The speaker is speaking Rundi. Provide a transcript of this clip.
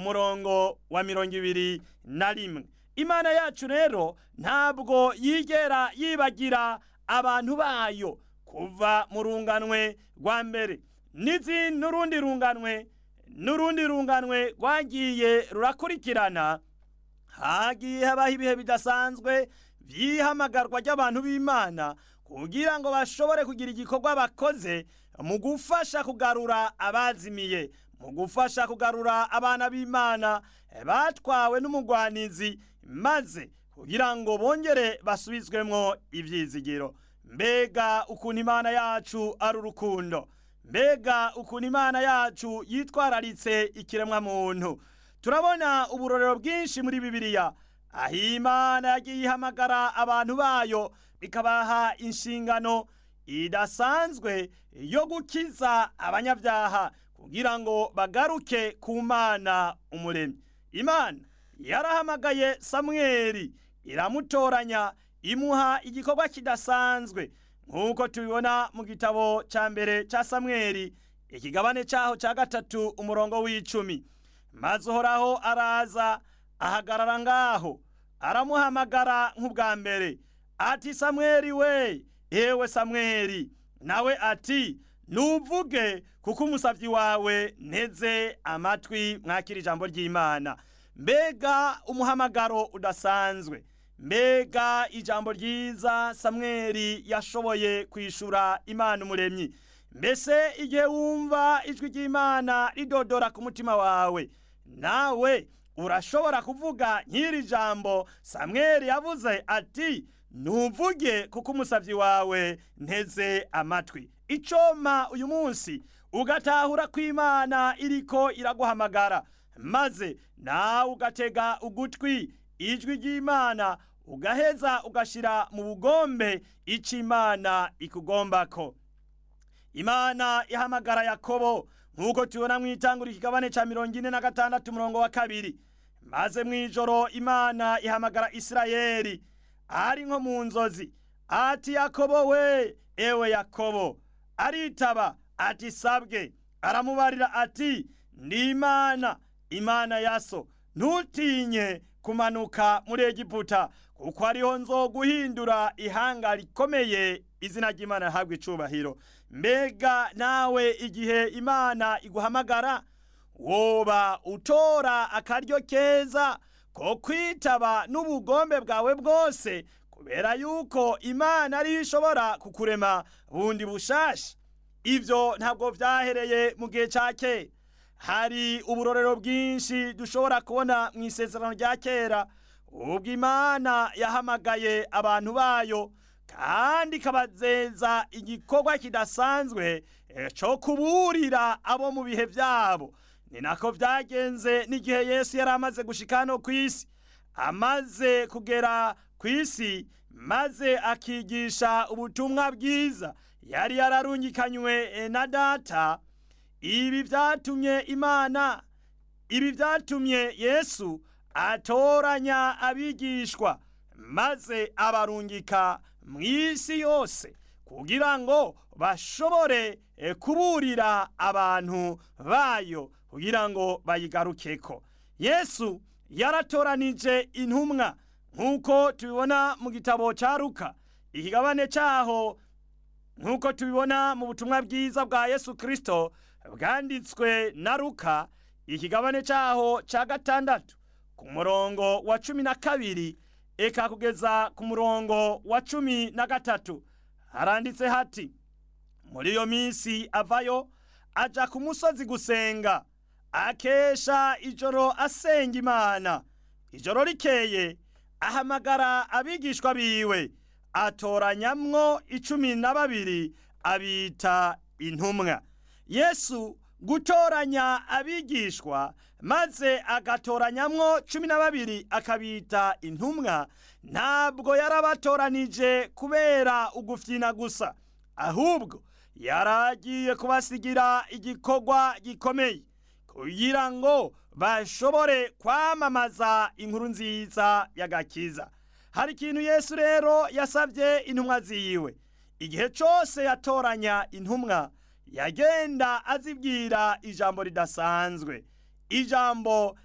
umurongo wa mirongo ibiri na rimwe imana yacu rero ntabwo yigera yibagira abantu bayo kuva mu runganwe rwa mbere n'urundi runganwe n'urundi runganwe rwagiye rurakurikirana hagiye habaho ibihe bidasanzwe by'ihamagarwa ry'abantu b'imana kugira ngo bashobore kugira igikorwa bakoze mu gufasha kugarura abazimiye mu gufasha kugarura abana b'imana batwawe n'umugwanizi maze kugira ngo bongere basubizwemo ibyizigiro mbega ukuntu imana yacu ari urukundo mbega ukuntu imana yacu yitwararitse ikiremwa muntu turabona uburorero bwinshi muri bibiliya aho imana yagiye ihamagara abantu bayo ikabaha inshingano idasanzwe yo gukiza abanyabyaha kugira ngo bagaruke ku mana umuremyi imana yarahamagaye samweri iramutoranya imuha igikorwa kidasanzwe nk'uko tubibona mu gitabo cya mbere cya samweri ikigabane cyaho cya gatatu umurongo w'icumi maze uhoraho araza ahagarara ngaho aramuhamagara nk'ubwa mbere ati samweri we yewe samweri nawe ati nuvuge kuko umusabyi wawe nteze amatwi mwakira ijambo ry'imana mbega umuhamagaro udasanzwe mbega ijambo ryiza samweri yashoboye kwishura imana umuremyi mbese igihe wumva ijwi ry'imana ridodora ku mutima wawe nawe urashobora kuvuga nk'iri jambo samweri yavuze ati ntuvuge kuko umusabyi wawe nteze amatwi icoma uyu munsi ugatahura ko imana iriko iraguhamagara maze nawe ugatega ugutwi ijwi ry'imana ugaheza ugashyira mu bugombe icyo imana ikugombako imana ihamagara yakobo nk'uko tubona mu itangura ikigabane cya mirongo ine na gatandatu umurongo wa kabiri maze mu ijoro imana ihamagara isirayeli ari nko mu nzozi ati yakobo we ewe yakobo aritaba ati sabwe aramubarira ati ndi imana imana ya so ntutinye kumanuka muri egiputa kuko ariho nzoguhindura ihanga rikomeye izina ry'imana rihabwa icubahiro mbega nawe igihe imana iguhamagara woba utora akaryo keza ko kwitaba n'ubugombe bwawe bwose kubera yuko imana ariyo ishobora kukurema bundi bushasha ibyo ntabwo byahereye mu gihe cya kera hari uburorero bwinshi dushobora kubona mu isezerano rya kera ubwo imana yahamagaye abantu bayo kandi ikabazeza igikorwa kidasanzwe cyo kuburira abo mu bihe byabo ni nako byagenze n'igihe yesu yari amaze gushika hano ku isi amaze kugera ku isi maze akigisha ubutumwa bwiza yari yararungikanywe na data ibi byatumye imana ibi byatumye yesu atoranya abigishwa maze abarungika mu isi yose kugira ngo bashobore kuburira abantu bayo kugira ngo bayigarukeko yesu yaratoranije intumwa nk'uko tubibona mu gitabo cya ruka ikigabane cyaho nk'uko tubibona mu butumwa bwiza bwa yesu kirisito bwanditswe na ruka ikigabane cyaho cya gatandatu ku murongo wa cumi na kabiri eka kugeza ku murongo wa cumi na gatatu haranditse hati muri iyo minsi avayo aja ku musozi gusenga akesha ijoro asenga imana ijoro rikeye ahamagara abigishwa biwe atoranyamwo icumi na babiri abita intumwa yesu gutoranya abigishwa maze agatoranyamwo cumi na babiri akabita intumwa ntabwo yarabatoranije kubera ugufyina gusa ahubwo yaragiye kubasigira igikorwa gikomeye kugira ngo bashobore kwamamaza inkuru nziza y'agakiza hari ikintu yesu rero yasabye intumwa ziwe igihe cyose yatoranya intumwa yagenda azibwira ijambo ridasanzwe ijambo